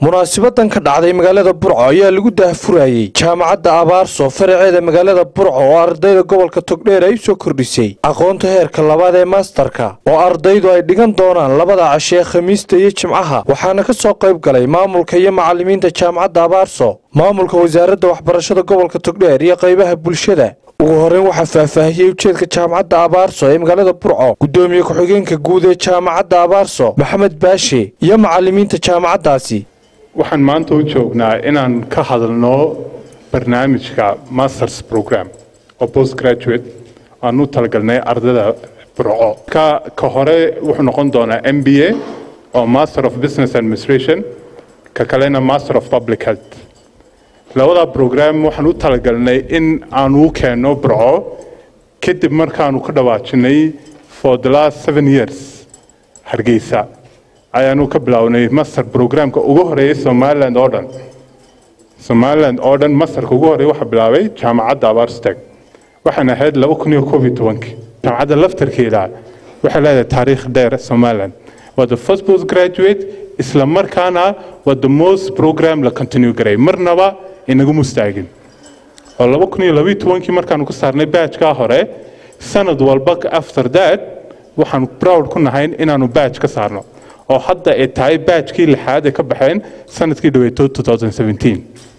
munaasibadan ka dhacday magaalada burco ayaa lagu daahfurayey jaamacadda abaarso faraceeda magaalada burco oo ardayda gobolka togdheer ay u soo kordhisay aqoonta heerka labaad ee maastarka oo ardaydu ay dhigan doonaan labada cashe ee khamiista iyo jimcaha waxaana ka soo qayb galay maamulka iyo macallimiinta jaamacadda abaarso maamulka wasaaradda waxbarashada gobolka togdheer iyo qaybaha bulshada ugu horeyn waxaa faahfaahiyey ujeedka jaamacadda abaarso ee magaalada burco guddoomiye ku-xigeenka guud ee jaamacadda abaarso maxamed baashe iyo macallimiinta jaamacaddaasi waxaan maanta u joognaa inaan ka hadalno barnaamijka masters program oo post graduate aan u talagalnay ardada burco ka ka hore wuxuu noqon doonaa m b a oo master of business administration ka kalena master of public health labada program waxaan u talagalnay in aan u keenno burco kadib markaanu ka dhawaajinay for the last seven years hargeysa ayaanu ka bilownay master programka ugu horeeyay somaliland oo dhan somaliland oo dhan masterka ugu horeeya waxaa bilaabay jaamacadda abaarsteg waxaana ahayd laba kun iyo koob iyo tobankii jaamacadda laftarkeeda waxay leedahay taariikh dheer somaliland waa the first post graduate isla markaana waa the most program la continue garay marnaba inagu mustaagin oo laba kun iyo labaiyo tobankii markaanu ka saarnay baajkaa hore sanad walba after that waxaanu proud ku nahay inaanu baaj ka saarno oo hadda ay tahay baajkii lixaad ee ka baxeen sanadkii dhaweeto 2017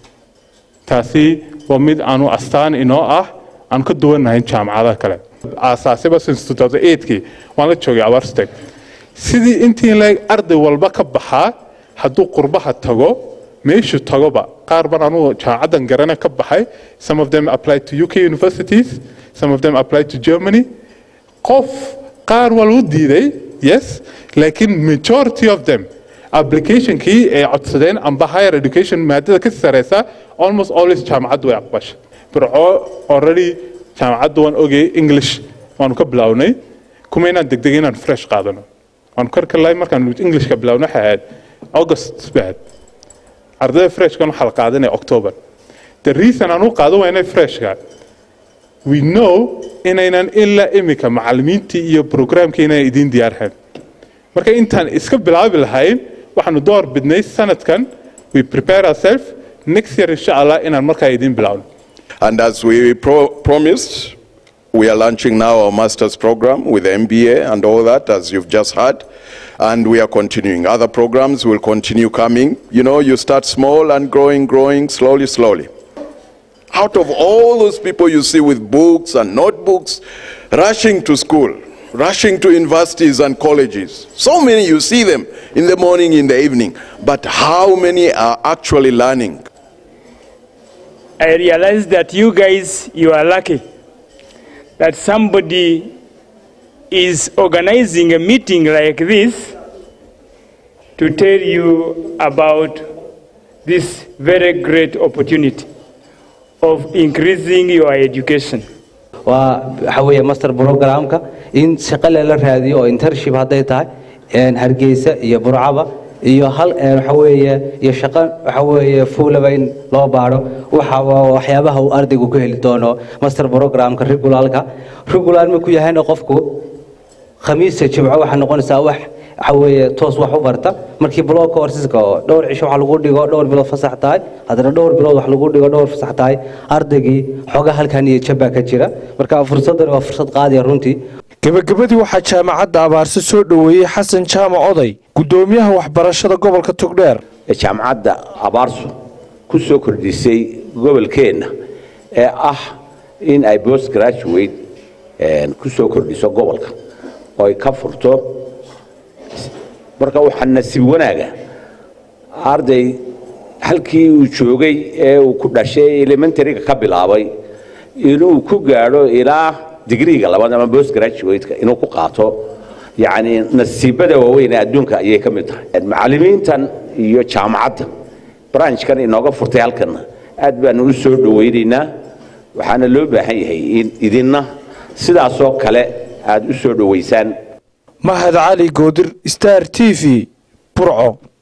taasi waa mid aanu astaan inoo ah aan ka duwannahay jaamacadaha kale aasaasiba since 2008kii waan la joogay abarsteg sidii intii leeg arday walba ka baxaa hadduu qurbaha tago meeshu tagoba qaar ban anugu jaamacaddan garana ka baxay some of them apply to uk universities some of them apply to germany qof qaar waa lagu diiday yes laakiin majority of them applicationkii ay codsadeen amba higher education maadada ka sareysa almost always jaamacaddu way aqbashay burco already jaamacaddu waan ogay english waanu ka bilownay kuma inaan degdeg inaan fresh qaadano waanu karkalay markaan englishka bilowno waxay ahayd august baad ardayda freshkan waxaa la qaadanaya october the reason aan u qaado waa inay freshka we know inaynan ilaa imika macallimiintii iyo programkii inay idiin diyaarhayn marka intaan iska bilaabi lahayn waxaanu door bidnay sanadkan we prepare ourselves next year insha allah inaan markaa idiin bilaawno And as we pro- promised, we are launching now our master's program with MBA and all that, as you've just heard. And we are continuing. Other programs will continue coming. You know, you start small and growing, growing slowly, slowly. Out of all those people you see with books and notebooks rushing to school, rushing to universities and colleges, so many you see them in the morning, in the evening. But how many are actually learning? I realize that you guys, you are lucky that somebody is organizing a meeting like this to tell you about this very great opportunity of increasing your education. waa waxa weeye master programka in shaqo lela raadiyo oo internship hadday tahay een hargeysa iyo burcaba iyo hal een waxa weeye iyo shaqo waxa weeye fuulaba in loo baadho waxa waa waxyaabaha uu ardaygu ku heli doono master programka regularka regular ma ku yahayna qofku khamiista jimco waxaa noqonaysaa wax waxa weeye toos wax u barta markii block courseska oo dhowr cisho wax lagu dhigo dhowr bilood fasax tahay haddana dhowr bilood wax lagu dhigo dhowr fasax tahay ardaygii xooga halkan iyo jabaa ka jira marka fursaddan waa fursad qaadiya runtii gebagabadii waxaa jaamacadda abaarso soo dhoweeyey xasan jaamac oday guddoomiyaha waxbarashada gobolka togdheer jaamacadda abaarso ku soo kordhisay gobolkeenna ee ah in ay post graduate ku soo kordhiso gobolka oo ay ka furto marka waxaa nasiib wanaaga arday halkii uu joogay ee uu ku dhashay elementaryga ka bilaabay inuu ku gaadho ilaa digriga labaad ama post graduate-ka inuu ku qaato yacni nasiibada waaweyn ee adduunka ayay ka mid tahay macallimiintan iyo jaamacadda branchkan inooga furtay halkanna aad baanu u soo dhowaynaynaa waxaana loo baahan yahay in idinna sidaasoo kale aad u soo dhowaysaan mahad cali goodir star t v burco